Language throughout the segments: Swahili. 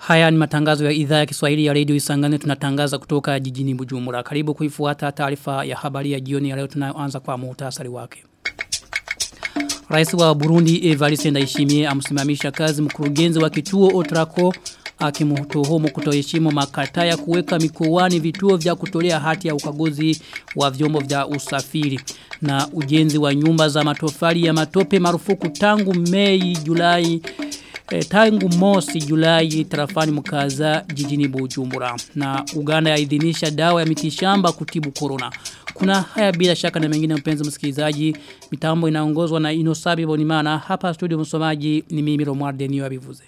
Haya ni matangazo ya idhaa ya Kiswahili ya Radio Isangane tunatangaza kutoka jijini Bujumbura. Karibu kuifuata taarifa ya habari ya jioni ya leo tunayoanza kwa muhtasari wake. Rais wa Burundi Evariste Ndayishimiye amsimamisha kazi mkurugenzi wa kituo Otrako akimtuhumu kutoheshimu makataa ya kuweka mikoani vituo vya kutolea hati ya ukaguzi wa vyombo vya usafiri na ujenzi wa nyumba za matofali ya matope marufuku tangu Mei Julai e, tangu mosi Julai tarafani mkaza jijini Bujumbura na Uganda yaidhinisha dawa ya mitishamba kutibu corona kuna haya bila shaka na mengine mpenzi msikilizaji mitambo inaongozwa na Inosabi Bonimana hapa studio msomaji ni mimi Romualde Niwabivuze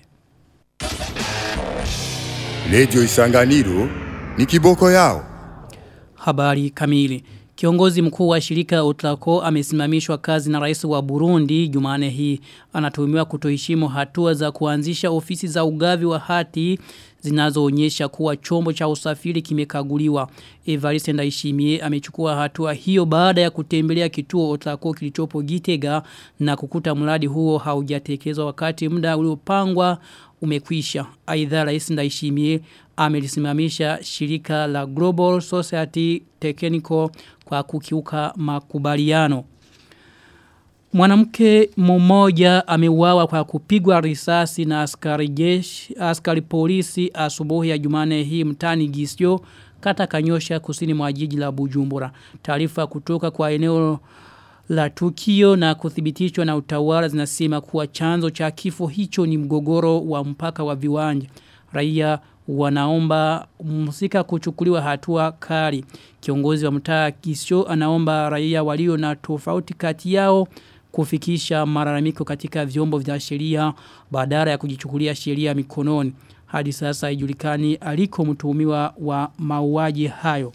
Radio Isanganiro ni kiboko yao. Habari kamili. Kiongozi mkuu wa shirika Otlako amesimamishwa kazi na rais wa Burundi Jumane hii. Anatuhumiwa kutoheshimu hatua za kuanzisha ofisi za ugavi wa hati zinazoonyesha kuwa chombo cha usafiri kimekaguliwa. Evariste Ndayishimiye amechukua hatua hiyo baada ya kutembelea kituo Otlako kilichopo Gitega na kukuta mradi huo haujatekelezwa wakati muda uliopangwa umekwisha. Aidha Rais Ndayishimiye amelisimamisha shirika la Global Society Technical kwa kukiuka makubaliano. Mwanamke mmoja ameuawa kwa kupigwa risasi na askari jeshi, askari polisi asubuhi ya Jumane hii mtani Gisio kata Kanyosha kusini mwa jiji la Bujumbura. Taarifa kutoka kwa eneo la tukio na kuthibitishwa na utawala zinasema kuwa chanzo cha kifo hicho ni mgogoro wa mpaka wa viwanja. Raia wanaomba msika kuchukuliwa hatua kali. Kiongozi wa mtaa Kisho anaomba raia walio na tofauti kati yao kufikisha malalamiko katika vyombo vya sheria badala ya kujichukulia sheria mikononi. Hadi sasa haijulikani aliko mtuhumiwa wa mauaji hayo.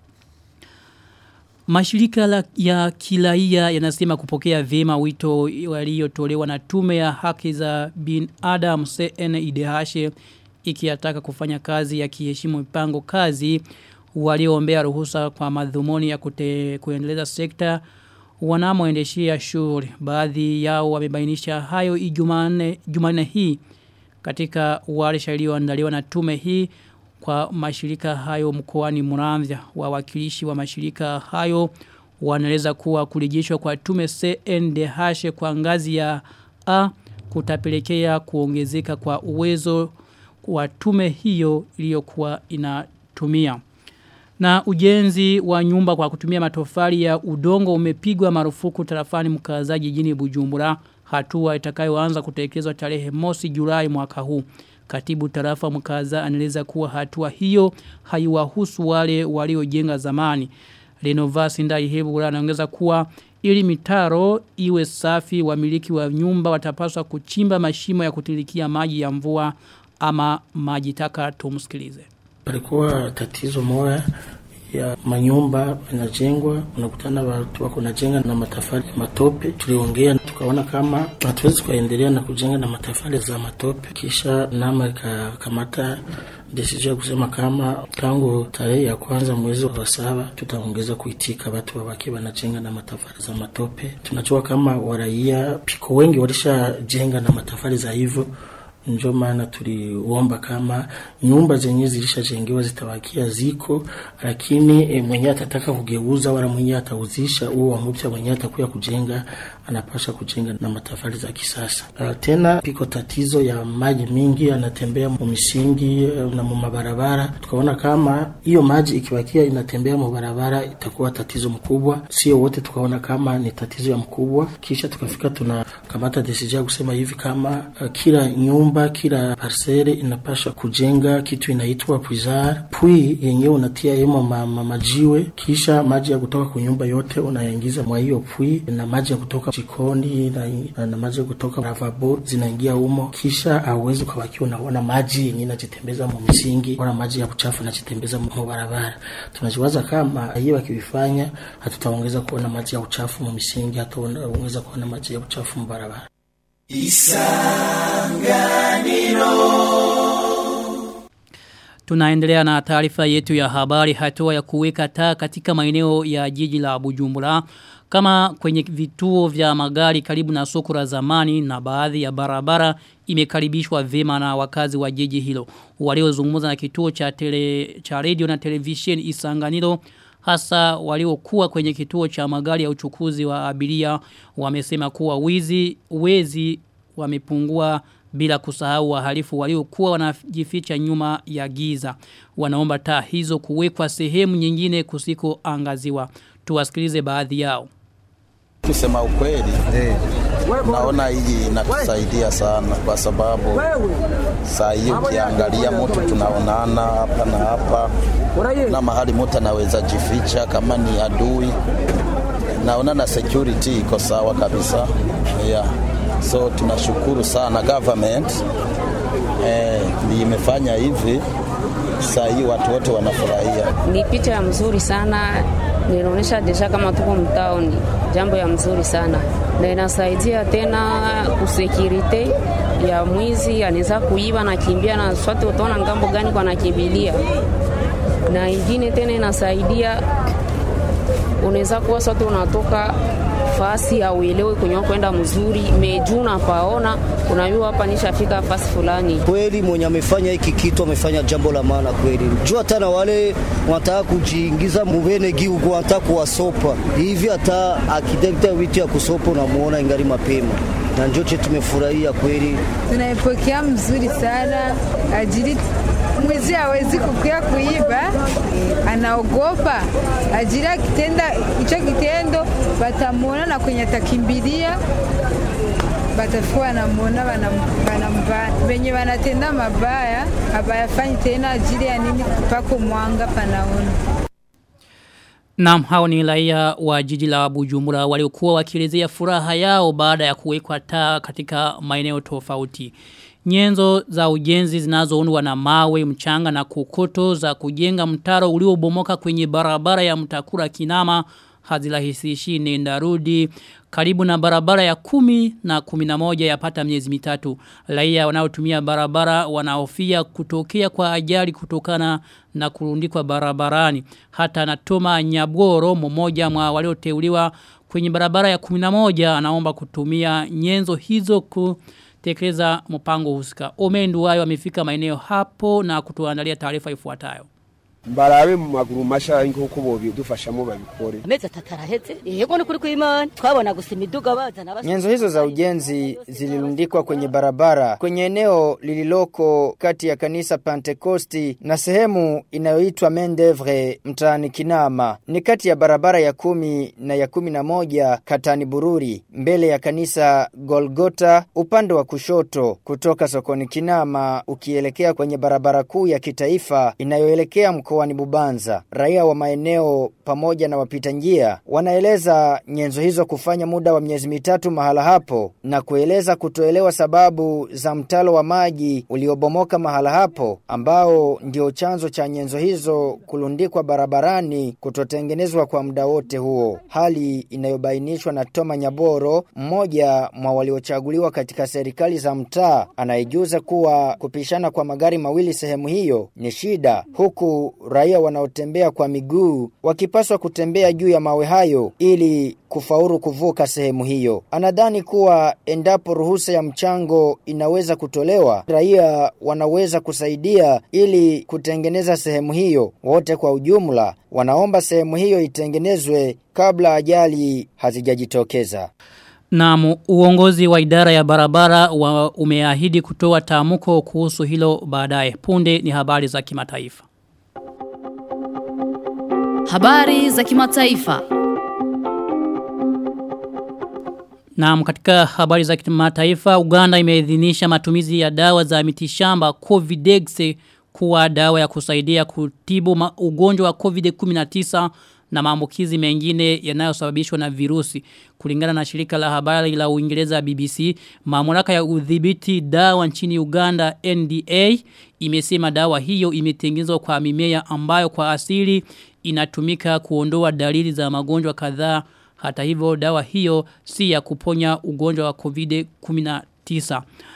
Mashirika la, ya kilaia yanasema kupokea vema wito waliotolewa na tume ya haki za bin Adam CNIDH ikiataka kufanya kazi ya kiheshimu mipango kazi walioombea ruhusa kwa madhumuni ya kute, kuendeleza sekta wanamoendeshia shughuli. Baadhi yao wamebainisha hayo Ijumanne Jumanne hii katika warsha iliyoandaliwa na tume hii kwa mashirika hayo mkoani Muramvya wawakilishi wa mashirika hayo wanaeleza kuwa kurejeshwa kwa tume CNDH kwa ngazi ya A kutapelekea kuongezeka kwa uwezo wa tume hiyo iliyokuwa inatumia. Na ujenzi wa nyumba kwa kutumia matofali ya udongo umepigwa marufuku tarafani mkazaji jijini Bujumbura hatua itakayoanza kutekelezwa tarehe mosi Julai mwaka huu. Katibu tarafa mkaza anaeleza kuwa hatua hiyo haiwahusu wale waliojenga zamani. Renovasi ndai hebu anaongeza kuwa ili mitaro iwe safi wamiliki wa nyumba watapaswa kuchimba mashimo ya kutilikia maji ya mvua ama maji taka tumsikilize. Palikuwa tatizo moja ya manyumba yanajengwa, unakutana watu wako najenga na matafali matope. Tuliongea tukaona kama hatuwezi kuendelea na kujenga na matafali za matope, kisha nama ikakamata desizio ya kusema kama tangu tarehe ya kwanza mwezi wa saba tutaongeza kuitika watu wabaki wanajenga na matafali za matope. Tunajua kama waraia piko wengi walishajenga na matafali za hivyo njo maana tuliomba kama nyumba zenye zilishajengewa zitabakia ziko, lakini e, mwenye atataka kugeuza wala mwenye atauzisha huo wa mpya mwenye atakuya kujenga anapasha kujenga na matafali za kisasa. Uh, tena piko tatizo ya maji mingi yanatembea mu misingi uh, na mu mabarabara. Tukaona kama hiyo maji ikibakia inatembea mu barabara itakuwa tatizo mkubwa, sio wote tukaona kama ni tatizo ya mkubwa, kisha tukafika tunakamata decision kusema hivi kama uh, kila nyumba kila parcele inapasha kujenga kitu inaitwa puizar pui yenyewe unatia yemo ma, ma, majiwe, kisha maji ya kutoka kwa nyumba yote unayaingiza mwa hiyo pui na maji ya kutoka jikoni na, na maji kutoka lavabo zinaingia humo, kisha hauwezi ukabakiwa unaona maji yenye najitembeza mu misingi wala maji ya kuchafu najitembeza mu barabara. Tunajiwaza kama hiyo wakivifanya, hatutaongeza kuona maji ya uchafu mu misingi, hataongeza kuona maji ya uchafu mu barabara. Isanganiro Tunaendelea na taarifa yetu ya habari hatua ya kuweka taa katika maeneo ya jiji la Bujumbura kama kwenye vituo vya magari karibu na soko la zamani na baadhi ya barabara imekaribishwa vema na wakazi wa jiji hilo. Waliozungumza na kituo cha tele, cha radio na television Isanganiro hasa waliokuwa kwenye kituo cha magari ya uchukuzi wa abiria wamesema kuwa wizi wezi wamepungua bila kusahau wahalifu waliokuwa wanajificha nyuma ya giza. Wanaomba taa hizo kuwekwa sehemu nyingine kusiko angaziwa. Tuwasikilize baadhi yao. Kusema ukweli eh, naona hii inatusaidia sana kwa sababu saa hii ukiangalia mtu tunaonana hapa na hapa na mahali mtu anaweza jificha kama ni adui. Naona na security iko sawa kabisa yeah. So tunashukuru sana government eh, imefanya hivi saa hii watu wote wanafurahia. Ni picha ya mzuri sana, ninaonyesha deja kama tuko mtaoni, jambo ya mzuri sana na inasaidia tena kusekirite ya mwizi anaweza kuiba na kimbia na swati, utaona ngambo gani kwa nakimbilia, na ingine tena inasaidia unaweza kuwa swati unatoka fasi auelewe kwenye kwenda mzuri mejuu napaona unajua hapa nishafika fasi fulani. Kweli mwenye amefanya hiki kitu amefanya jambo la maana kweli. Jua hata na wale wanataka kujiingiza mubene giugo wanataka kuwasopa hivi, hata akidekta vitu ya kusopa unamuona ingari mapema na njoche tumefurahia kweli, tunaipokea mzuri sana ajili mwizi hawezi kukuya kuiba, anaogopa ajili akitenda hicho kitendo batamuona na kwenye atakimbilia batakuwa wanamwona wanambana. Wenye wanatenda mabaya habayafanyi tena ajili ya nini? Pako mwanga panaona. Naam hao ni raia wa jiji la Bujumbura waliokuwa wakielezea furaha yao baada ya kuwekwa taa katika maeneo tofauti. Nyenzo za ujenzi zinazoundwa na mawe, mchanga na kokoto za kujenga mtaro uliobomoka kwenye barabara ya mtakura kinama hazirahisishi nenda rudi karibu na barabara ya kumi na kumi na moja yapata miezi mitatu. Raia wanaotumia barabara wanaofia kutokea kwa ajali kutokana na kurundikwa barabarani. Hata natoma nyaboro mmoja mwa walioteuliwa kwenye barabara ya kumi na moja anaomba kutumia nyenzo hizo ku tekeleza mpango husika. Omendu wayo amefika maeneo hapo na kutuandalia taarifa ifuatayo. mbarabe mu maguru masha nk'uko bobidufashamo babikore amezi atatu araheze yego ni kuri kw'imana twabona gusa imiduga bazana nyenzo hizo za ujenzi zilirundikwa kwenye barabara kwenye eneo lililoko kati ya kanisa Pentekosti na sehemu inayoitwa Mendevre mtaani Kinama ni kati ya barabara ya kumi na ya kumi na moja katani Bururi mbele ya kanisa Golgota upande wa kushoto kutoka sokoni Kinama ukielekea kwenye barabara kuu ya kitaifa inayoelekea mkoani Bubanza. Raia wa maeneo pamoja na wapita njia wanaeleza nyenzo hizo kufanya muda wa miezi mitatu mahala hapo na kueleza kutoelewa sababu za mtalo wa maji uliobomoka mahala hapo ambao ndio chanzo cha nyenzo hizo kulundikwa barabarani kutotengenezwa kwa muda wote huo. Hali inayobainishwa na Toma Nyaboro, mmoja mwa waliochaguliwa katika serikali za mtaa, anayejuza kuwa kupishana kwa magari mawili sehemu hiyo ni shida huku raia wanaotembea kwa miguu wakipaswa kutembea juu ya mawe hayo ili kufauru kuvuka sehemu hiyo. Anadhani kuwa endapo ruhusa ya mchango inaweza kutolewa, raia wanaweza kusaidia ili kutengeneza sehemu hiyo. Wote kwa ujumla wanaomba sehemu hiyo itengenezwe kabla ajali hazijajitokeza. Na uongozi wa idara ya barabara wa umeahidi kutoa tamko kuhusu hilo baadaye. Punde ni habari za kimataifa. Habari za kimataifa. Na katika habari za kimataifa, Uganda imeidhinisha matumizi ya dawa za mitishamba Covidex kuwa dawa ya kusaidia kutibu ugonjwa wa COVID-19 na maambukizi mengine yanayosababishwa na virusi. Kulingana na shirika la habari la Uingereza BBC, mamlaka ya udhibiti dawa nchini Uganda NDA imesema dawa hiyo imetengenezwa kwa mimea ambayo kwa asili inatumika kuondoa dalili za magonjwa kadhaa. Hata hivyo dawa hiyo si ya kuponya ugonjwa wa COVID-19.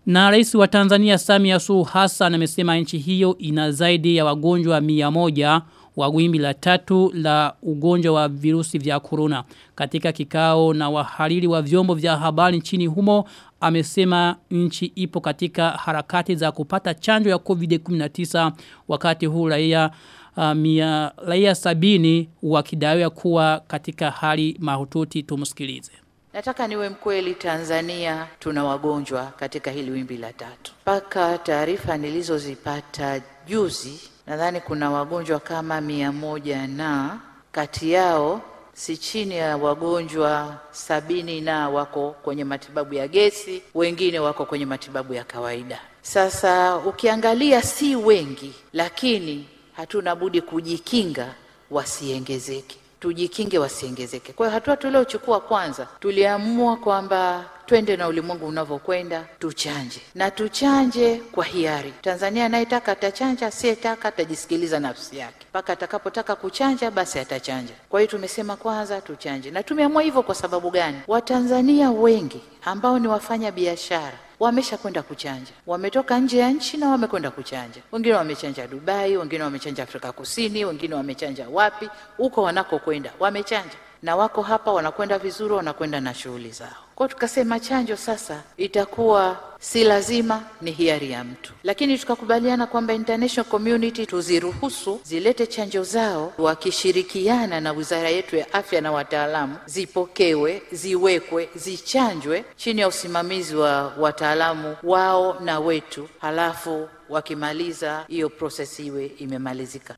Na rais wa Tanzania Samia Suluhu Hassan amesema nchi hiyo ina zaidi ya wagonjwa 100 wa wimbi la tatu la ugonjwa wa virusi vya corona. Katika kikao na wahariri wa vyombo vya habari nchini humo amesema nchi ipo katika harakati za kupata chanjo ya COVID-19 wakati huu raia uh, mia, raia sabini wakidaiwa kuwa katika hali mahututi tumsikilize. Nataka niwe mkweli, Tanzania tuna wagonjwa katika hili wimbi la tatu. Mpaka taarifa nilizozipata juzi, nadhani kuna wagonjwa kama mia moja na kati yao si chini ya wagonjwa sabini na wako kwenye matibabu ya gesi, wengine wako kwenye matibabu ya kawaida. Sasa ukiangalia si wengi, lakini hatuna budi kujikinga wasiongezeke tujikinge wasiongezeke. Kwa hiyo hatua tuliochukua kwanza, tuliamua kwamba twende na ulimwengu unavyokwenda, tuchanje na tuchanje kwa hiari. Tanzania anayetaka atachanja, asiyetaka atajisikiliza nafsi yake. Mpaka atakapotaka kuchanja, basi atachanja. Kwa hiyo tumesema kwanza tuchanje, na tumeamua hivyo kwa sababu gani? Watanzania wengi ambao ni wafanya biashara wamesha kwenda kuchanja, wametoka nje ya nchi na wamekwenda kuchanja. Wengine wamechanja Dubai, wengine wamechanja Afrika Kusini, wengine wamechanja wapi, huko wanakokwenda wamechanja na wako hapa wanakwenda vizuri, wanakwenda na shughuli zao. Kwa tukasema chanjo sasa itakuwa si lazima, ni hiari ya mtu, lakini tukakubaliana kwamba international community tuziruhusu zilete chanjo zao, wakishirikiana na wizara yetu ya afya na wataalamu, zipokewe, ziwekwe, zichanjwe chini ya usimamizi wa wataalamu wao na wetu, halafu wakimaliza hiyo process iwe imemalizika.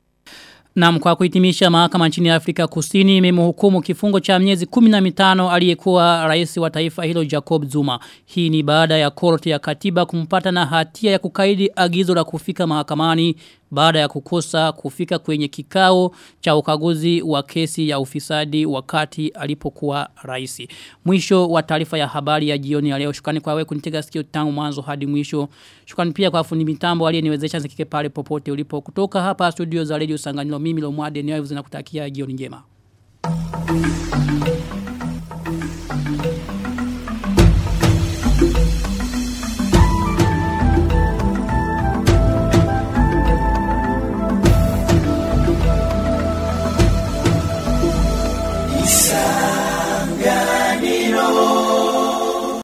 Na kwa kuhitimisha mahakama nchini Afrika Kusini imemhukumu kifungo cha miezi 15 aliyekuwa rais wa taifa hilo Jacob Zuma. Hii ni baada ya korti ya katiba kumpata na hatia ya kukaidi agizo la kufika mahakamani baada ya kukosa kufika kwenye kikao cha ukaguzi wa kesi ya ufisadi wakati alipokuwa rais. Mwisho wa taarifa ya habari ya jioni ya leo. Shukrani kwa wewe kunitega sikio tangu mwanzo hadi mwisho. Shukrani pia kwa fundi mitambo aliyeniwezesha zikike pale popote ulipo. Kutoka hapa studio za Radio Sanganyiro mimi Lomwade niwayo zinakutakia jioni njema. Thank you.